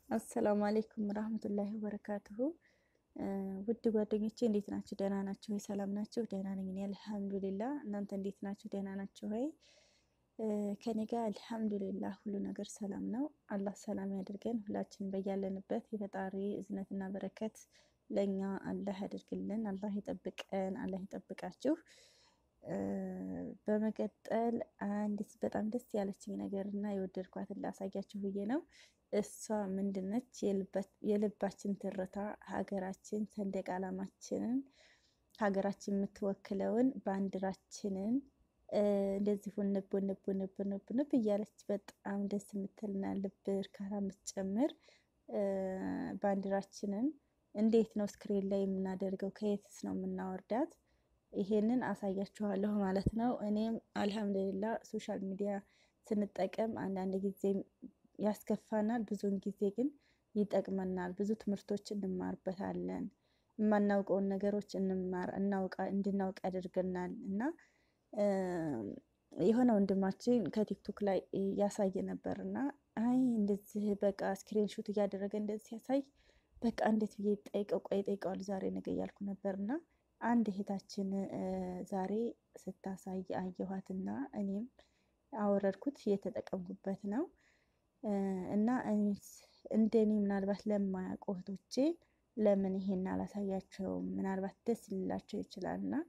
አሰላሙ አሌይኩም ረህመቱላሂ ወበረካቱሁ። ውድ ጓደኞቼ እንዴት ናችሁ? ደህና ናችሁ ወይ? ሰላም ናችሁ? ደህና ነኝ እኔ አልሐምዱሊላ። እናንተ እንዴት ናችሁ? ደህና ናችሁ ወይ? ከኔ ጋር አልሐምዱሊላ ሁሉ ነገር ሰላም ነው። አላህ ሰላም ያድርገን። ሁላችን በያለንበት የፈጣሪ እዝነትና በረከት ለእኛ አላህ ያድርግልን። አላህ ይጠብቀን። አላህ ይጠብቃችሁ። በመቀጠል አንዲት በጣም ደስ ያለችኝ ነገር እና የወደድኳትን ላሳያችሁ ብዬ ነው። እሷ ምንድነች? የልባችን ትርታ ሀገራችን ሰንደቅ ዓላማችንን ሀገራችን የምትወክለውን ባንዲራችንን እንደዚህ ውንብ ውንብ ውንብ ውንብ ውንብ እያለች በጣም ደስ የምትልና ልብ እርካታ የምትጨምር ባንዲራችንን እንዴት ነው ስክሪን ላይ የምናደርገው? ከየትስ ነው የምናወርዳት? ይሄንን አሳያችኋለሁ ማለት ነው። እኔም አልሐምዱሊላ ሶሻል ሚዲያ ስንጠቀም አንዳንድ ጊዜ ያስከፋናል፣ ብዙውን ጊዜ ግን ይጠቅመናል። ብዙ ትምህርቶች እንማርበታለን። የማናውቀውን ነገሮች እንማር እናውቃ እንድናውቅ ያደርገናል እና የሆነ ወንድማችን ከቲክቶክ ላይ ያሳየ ነበር እና አይ እንደዚህ በቃ ስክሪን ሹት እያደረገ እንደዚህ ሲያሳይ በቃ እንዴት ብዬ ጠይቀው ቆይ ጠይቀዋል ዛሬ ነገ እያልኩ ነበር እና አንድ እህታችን ዛሬ ስታሳይ አየኋትና እኔም አወረድኩት እየተጠቀምኩበት ነው እና እንደኔ ምናልባት ለማያውቁ እህቶቼ ለምን ይሄን አላሳያቸውም? ምናልባት ደስ ሊላቸው ይችላል እና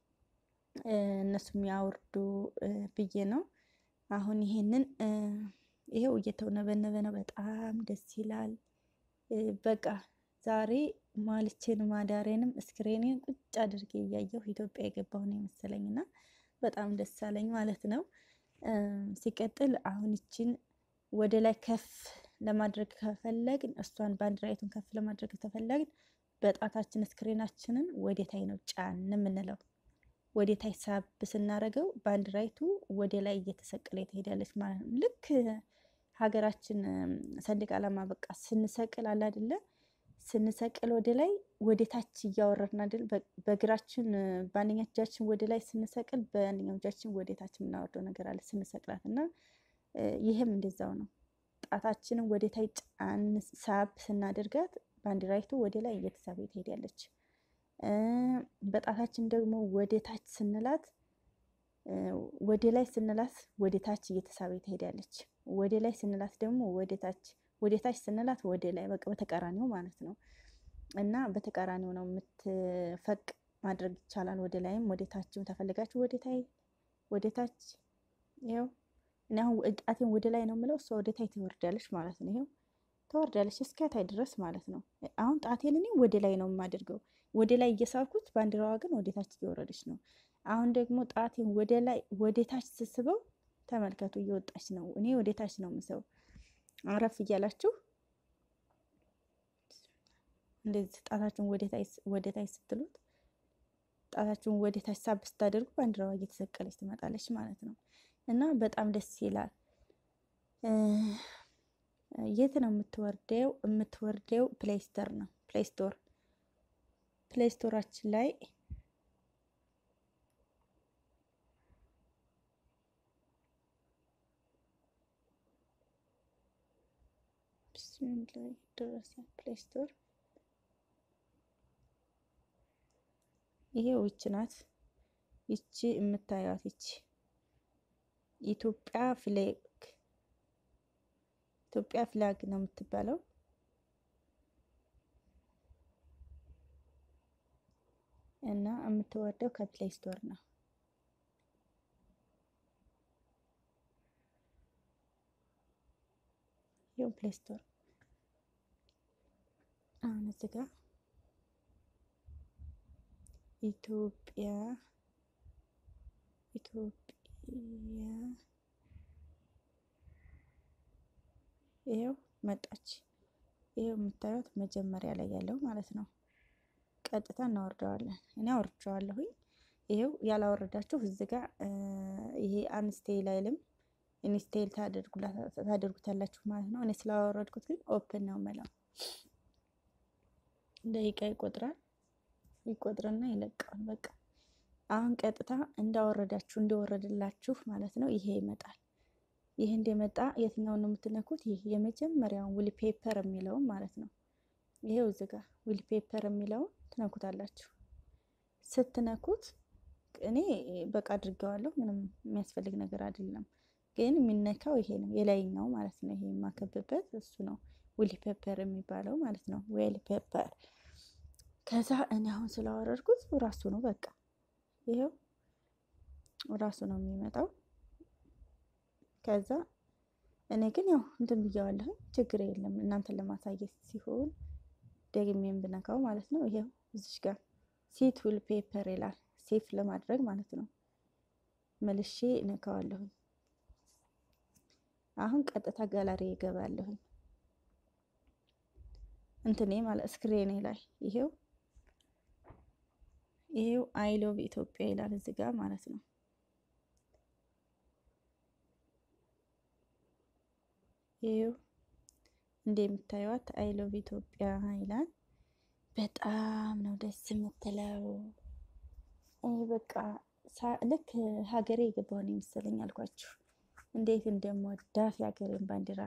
እነሱም ያወርዱ ብዬ ነው። አሁን ይሄንን ይሄው እየተውነበነበ ነው። በጣም ደስ ይላል። በቃ ዛሬ ማልቼን ማዳሬንም እስክሬኔን ቁጭ አድርጌ እያየሁ ኢትዮጵያ የገባሁ ነው የመሰለኝ እና በጣም ደስ አለኝ ማለት ነው። ሲቀጥል አሁን ይችን ወደ ላይ ከፍ ለማድረግ ከፈለግን እሷን ባንዲራይቱን ከፍ ለማድረግ ከፈለግን በጣታችን ስክሪናችንን ወደታይ ነው ጫን የምንለው። ወደታይ ሳብ ስናደርገው ባንዲራይቱ ወደ ላይ እየተሰቀለ ትሄዳለች ማለት ነው። ልክ ሀገራችን ሰንደቅ ዓላማ በቃ ስንሰቅል አለ አይደለ? ስንሰቅል ወደ ላይ ወደ ታች እያወረድን አይደል? በእግራችን በአንደኛ እጃችን ወደ ላይ ስንሰቅል፣ በአንደኛው እጃችን ወደ ታች የምናወርደው ነገር አለ ስንሰቅላት እና ይህም እንደዛው ነው። ጣታችንን ወደ ታች ጫን ሳብ ስናደርጋት ባንዲራይቱ ወደ ላይ እየተሳበ ትሄዳለች። በጣታችን ደግሞ ወደ ታች ስንላት ወደ ላይ ስንላት ወደ ታች እየተሳበ ትሄዳለች። ወደ ላይ ስንላት ደግሞ ወደ ታች ወደ ታች ስንላት ወደ ላይ በቃ በተቃራኒው ማለት ነው። እና በተቃራኒው ነው የምትፈቅ ማድረግ ይቻላል። ወደ ላይም ወደ ታችም ተፈልጋችሁ ወደ ታይ ወደ ታች ይኸው እኔ አሁን ጣቴን ወደ ላይ ነው የምለው፣ እሷ ወደ ታይ ትወርዳለች ማለት ነው። ይኸው ትወርዳለች እስከ ታይ ድረስ ማለት ነው። አሁን ጣቴን እኔ ወደ ላይ ነው የማደርገው፣ ወደ ላይ እየሳብኩት፣ ባንዲራዋ ግን ወደ ታች እየወረደች ነው። አሁን ደግሞ ጣቴን ወደ ላይ ወደ ታች ስስበው ተመልከቱ፣ እየወጣች ነው። እኔ ወደ ታች ነው የምሰው። አረፍ እያላችሁ እንደዚህ ጣታችሁን ወደ ታች ስትሉት ጣታችሁን ወደ ታች ሳብ ስታደርጉ ባንዲራዋ እየተሰቀለች ትመጣለች ማለት ነው። እና በጣም ደስ ይላል። የት ነው የምትወርደው? የምትወርደው ፕሌይስተር ነው ፕሌይስቶር ፕሌይስቶራችን ላይ ላይ ደረሰ ፕሌይስቶር። ይሄው ይች ናት። ይቺ የምታዩት ይቺ ኢትዮጵያ ፍሌግ ኢትዮጵያ ፍላግ ነው የምትባለው። እና የምትወርደው ከፕሌይ ስቶር ነው። ይኸው ፕሌይ ስቶር አሁን እዚህ ጋር ኢትዮጵያ ኢትዮጵያ ይሄው መጣች። ይሄው የምታዩት መጀመሪያ ላይ ያለው ማለት ነው። ቀጥታ እናወርደዋለን። እኔ አወርደዋለሁኝ። ይሄው ያላወረዳችሁ እዚህ ጋር ይሄ አንስቴል አይልም ኢንስቴል ታደርጉታላችሁ ማለት ነው። እኔ ስላወረድኩት ግን ኦፕን ነው የምለው። ደቂቃ ይቆጥራል። ይቆጥርና ይለቀዋል። በቃ አሁን ቀጥታ እንዳወረዳችሁ እንደወረድላችሁ ማለት ነው። ይሄ ይመጣል። ይህ እንደመጣ የትኛውን ነው የምትነኩት? ይህ የመጀመሪያውን ዊል ፔፐር የሚለውን ማለት ነው። ይሄው እዚህ ጋር ዊል ፔፐር የሚለውን ትነኩታላችሁ። ስትነኩት እኔ በቃ አድርገዋለሁ። ምንም የሚያስፈልግ ነገር አይደለም። ግን የሚነካው ይሄ ነው የላይኛው ማለት ነው። ይሄ የማከብበት እሱ ነው ዊል ፔፐር የሚባለው ማለት ነው። ዌል ፔፐር ከዛ እኔ አሁን ስላወረድኩት ራሱ ነው በቃ ይሄው ራሱ ነው የሚመጣው። ከዛ እኔ ግን ያው እንትን ብያዋለሁ፣ ችግር የለም እናንተን ለማሳየት ሲሆን ደግሜም ብነካው ማለት ነው። ይሄው እዚሽ ጋር ሴት ዊል ፔፐር ይላል። ሴፍ ለማድረግ ማለት ነው። መልሼ እነካዋለሁኝ። አሁን ቀጥታ ጋላሪ ይገባለሁኝ እንትኔ ማለት ስክሪኔ ላይ ይሄው ይሄው አይ ሎቭ ኢትዮጵያ ይላል እዚህ ጋር ማለት ነው። ይሄው እንደምታዩት አይ ሎቭ ኢትዮጵያ ይላል። በጣም ነው ደስ የምትለው። በቃ ልክ ሀገሬ የገባሁ ነው የመሰለኝ አልኳችሁ። እንዴት እንደምወዳት የሀገሬን ባንዲራ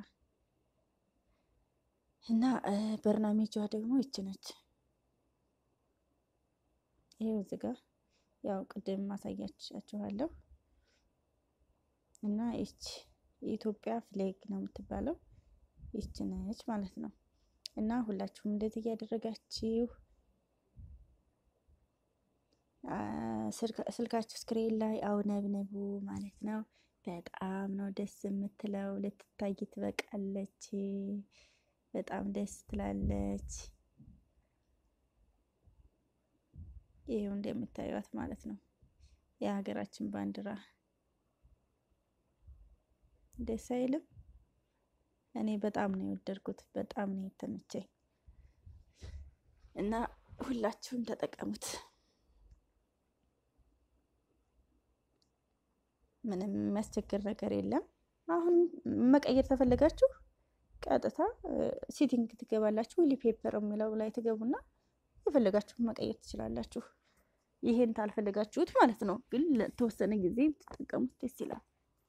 እና በርናሜጇ ደግሞ ይች ነች። ይሄው እዚህ ጋር ያው ቅድም ማሳያችኋለሁ እና ይች የኢትዮጵያ ፍሌግ ነው የምትባለው ይች ነች ማለት ነው። እና ሁላችሁም እንደዚህ እያደረጋችሁ ስልካችሁ ስክሪን ላይ አውነብንቡ ማለት ነው። በጣም ነው ደስ የምትለው። ልትታይ ትበቃለች። በጣም ደስ ትላለች። ይሄው እንደምታዩት ማለት ነው የሀገራችን ባንዲራ ደስ አይልም? እኔ በጣም ነው የወደድኩት። በጣም ነው የተመቸኝ እና ሁላችሁም ተጠቀሙት። ምንም የሚያስቸግር ነገር የለም። አሁን መቀየር ተፈለጋችሁ ቀጥታ ሴቲንግ ትገባላችሁ። ዊሊ ፔፐር የሚለው ላይ ትገቡና የፈለጋችሁት መቀየር ትችላላችሁ። ይሄን ታልፈለጋችሁት ማለት ነው። ግን ለተወሰነ ጊዜ ብትጠቀሙት ደስ ይላል።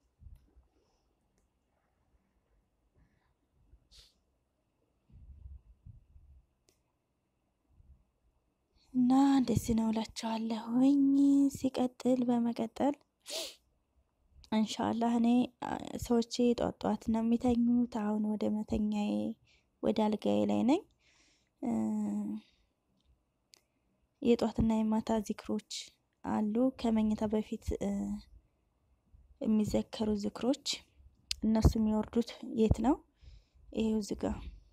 እና እንደዚህ ነው እላችኋለሁኝ። ሲቀጥል በመቀጠል እንሻላህ እኔ ሰዎቼ ጧት ጧት ነው የሚተኙት። አሁን ወደ መተኛዬ ወደ አልጋዬ ላይ ነኝ። የጧትና የማታ ዚክሮች አሉ ከመኝታ በፊት የሚዘከሩ ዝክሮች። እነሱ የሚወርዱት የት ነው? ይሄው ዝጋ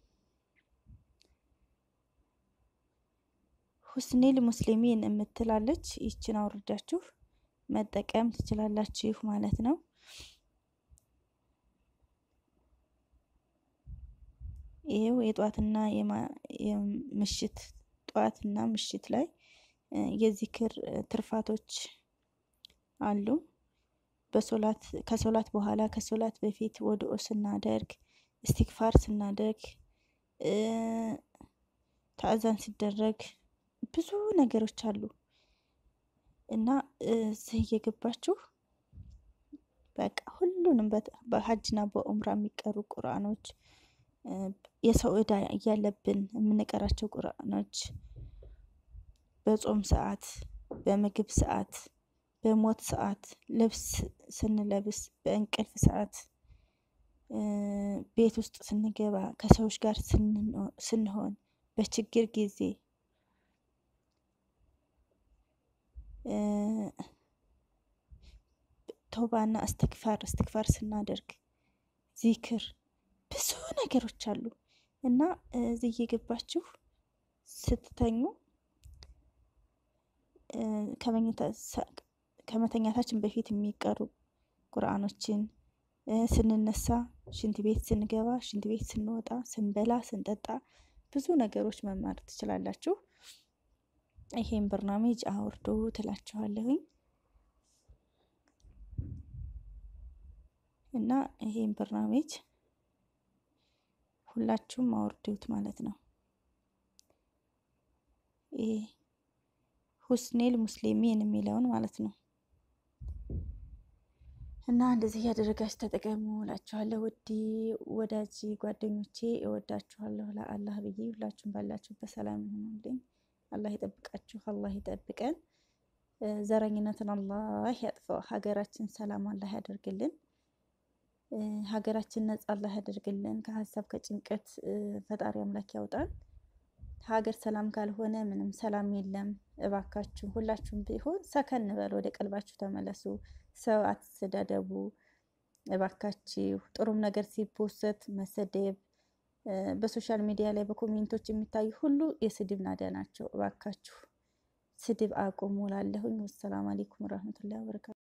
ሁስኒል ሙስሊሚን የምትላለች ይችን አውርዳችሁ መጠቀም ትችላላችሁ ማለት ነው። ይሄው የጧትና የምሽት ጧትና ምሽት ላይ የዚክር ትርፋቶች አሉ። በሶላት ከሶላት በኋላ ከሶላት በፊት ወድኦ ስናደርግ እስቲክፋር ስናደርግ ተአዛን ሲደረግ ብዙ ነገሮች አሉ እና እዚህ እየገባችሁ በቃ ሁሉንም በሀጅና በኡምራ የሚቀሩ ቁርአኖች የሰው እዳ እያለብን የምንቀራቸው ቁርአኖች በጾም ሰዓት፣ በምግብ ሰዓት፣ በሞት ሰዓት፣ ልብስ ስንለብስ፣ በእንቅልፍ ሰዓት፣ ቤት ውስጥ ስንገባ፣ ከሰዎች ጋር ስንሆን፣ በችግር ጊዜ ተውባና እስትክፋር እስትክፋር ስናደርግ ዚክር ብዙ ነገሮች አሉ እና እዚህ እየገባችሁ ስትተኙ ከመተኛታችን በፊት የሚቀሩ ቁርአኖችን ስንነሳ፣ ሽንት ቤት ስንገባ፣ ሽንት ቤት ስንወጣ፣ ስንበላ፣ ስንጠጣ ብዙ ነገሮች መማር ትችላላችሁ። ይሄን በርናሜጅ አውርዶ ትላችኋለሁኝ እና ይሄን በርናሜጅ ሁላችሁም አውርዱት ማለት ነው። ይሄ ሁስኔል ሙስሊሚን የሚለውን ማለት ነው። እና እንደዚህ እያደረጋችሁ ተጠቀሙ እላችኋለሁ። ውድ ወዳጅ ጓደኞቼ እወዳችኋለሁ። ለአላህ ብዬ ሁላችሁም ባላችሁበት ሰላም ይሁኑልኝ። አላህ ይጠብቃችሁ፣ አላህ ይጠብቀን። ዘረኝነትን አላህ ያጥፈው። ሀገራችን ሰላም አላህ ያደርግልን። ሀገራችን ነጻ አላህ ያደርግልን። ከሀሳብ ከጭንቀት ፈጣሪ አምላክ ያውጣን። ሀገር ሰላም ካልሆነ ምንም ሰላም የለም። እባካችሁ ሁላችሁም ቢሆን ሰከን በል፣ ወደ ቀልባችሁ ተመለሱ። ሰው አትሰዳደቡ እባካችሁ። ጥሩም ነገር ሲፖሰት መሰደብ በሶሻል ሚዲያ ላይ በኮሜንቶች የሚታዩ ሁሉ የስድብ ናዳ ናቸው። እባካችሁ ስድብ አቁሙ እላለሁኝ። ወሰላም አሌይኩም ወረህመቱላሂ ወበረካቱ